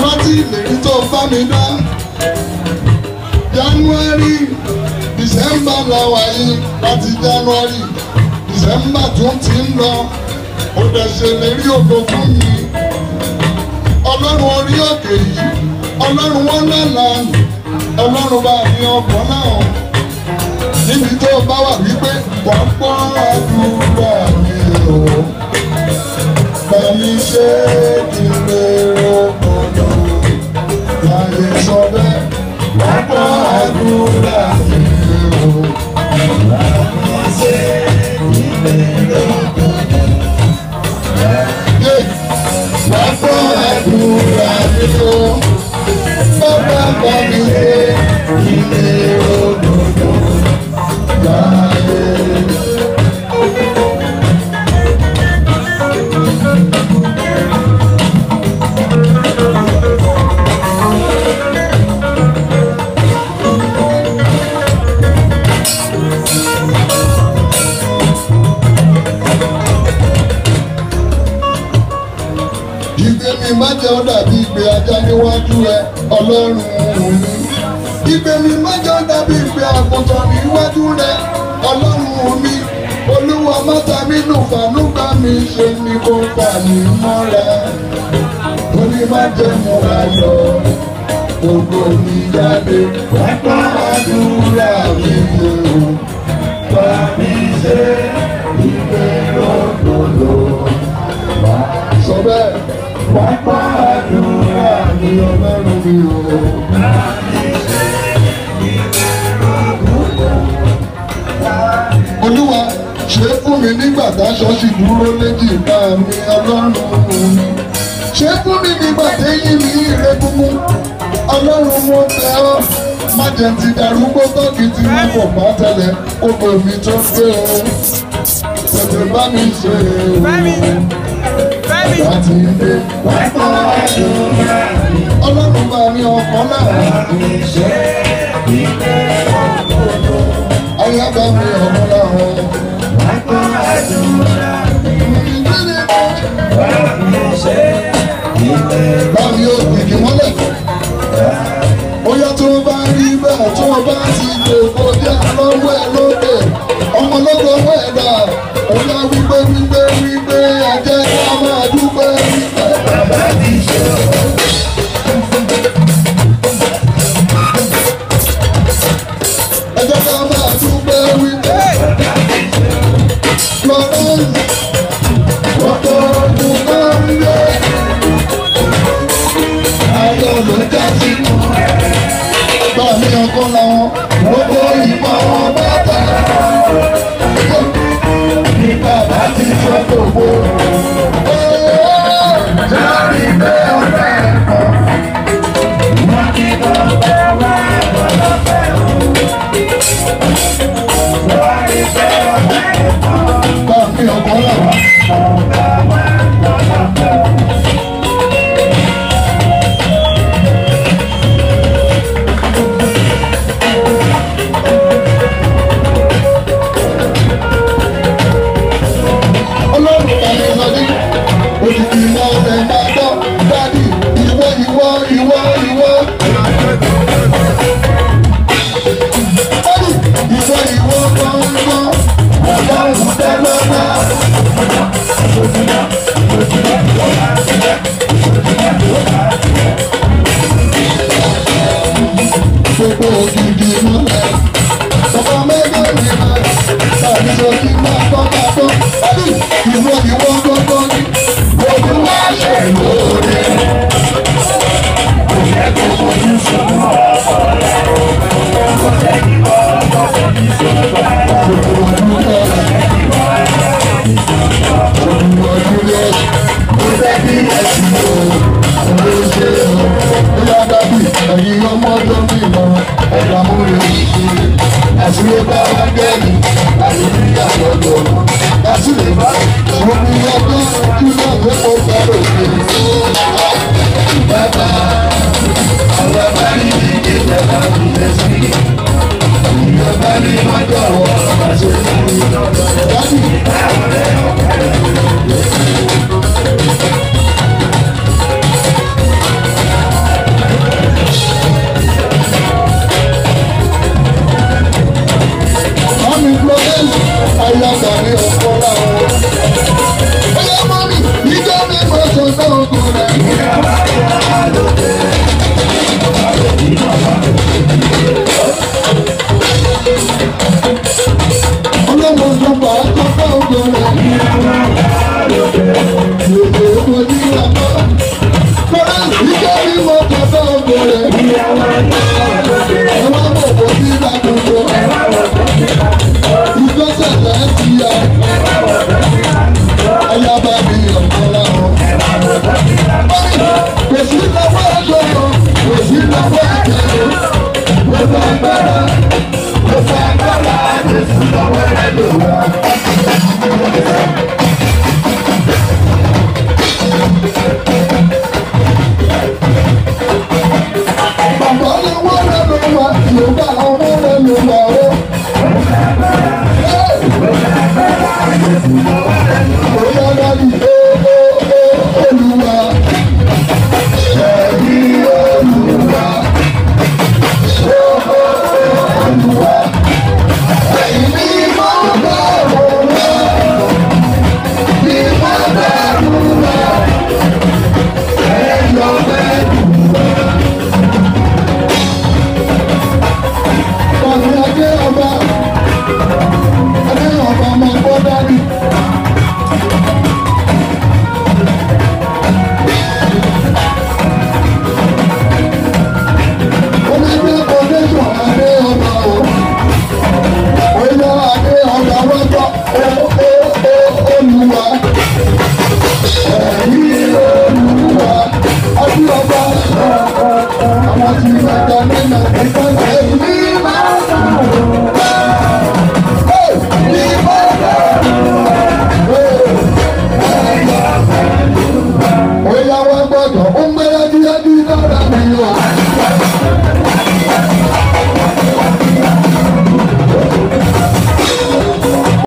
rántí ìlérí tó bá mi dá january december làwà yìí láti january december tún ti ń lọ ó dẹ̀ ṣèlérí ògo fún mi ọlọ́run orí òkè yìí ọlọ́run wọn lọ́la ọlọ́run bá ní ọkàn náà níbi tó bá wà wípé wọ́n gbọ́ àdúrà mi o bàmí ṣe kí n lè rògbòdò láyé sọ bẹ́ẹ̀ wọ́n gbọ́ àdúrà mi o bàmí ṣe kí n lè rògbòdò láyé wọ́n gbọ́ àdúrà mi o bàbá bàmí ṣe kí n lè rògbòdò láyé. Ìgbé mi má jẹ́ ó dàbí ìgbé ajá níwájú ẹ ọlọ́run mi. Ìgbé mi má jẹ́ ó dàbí ìgbé àgùntàn níwájú rẹ ọlọ́run mi. Olúwa mọ́ta mi nù fànúgbà mi ṣe ni kò fà mí mọ́ra. Ó ní má jẹ́ mo ayọ̀ gbogbo mi jáde. Pápá àdúrà mi o. Bá mi ṣe ìgbé lọ́dọọdọ sọ bẹ́ẹ̀ pápá àdúrà ní ọlọ́run mi o. olúwa ṣe fún mi nígbà táṣọ sì dúró léjì ká mi ọlọ́run mi. ṣe fún mi nígbà téyín mi ire gbogbo ọlọ́run mo tẹ ọ́ má jẹ́ ti darúgbó tọ́kì tí wọ́n kò bá tẹ̀lẹ̀ kókò mi tó gbé o. tètè bá mi ṣe o Fẹ́mi. Fẹ́mi. láti ilé pápá àdúrà ọlọ́run bá mi ọkàn náà ayé bá mi ọmọ láwọn. bá mi ò kìkì mọ́lẹ̀ bóyá tó bá rí bẹ́ẹ̀ tó bá ti lè kọjá lọ́wọ́ ẹ lókè ọmọ lọ́dọ̀ ọwọ́ ẹ̀ dà bóyá wípé wípé wípé ẹ̀jẹ̀ ká máa dúpẹ́ wípé bàbá ti ṣe ọ́. ẹ̀jẹ̀ ká máa dúpẹ́ wípé lọ́rọ́ àwọn ọ̀dọ́.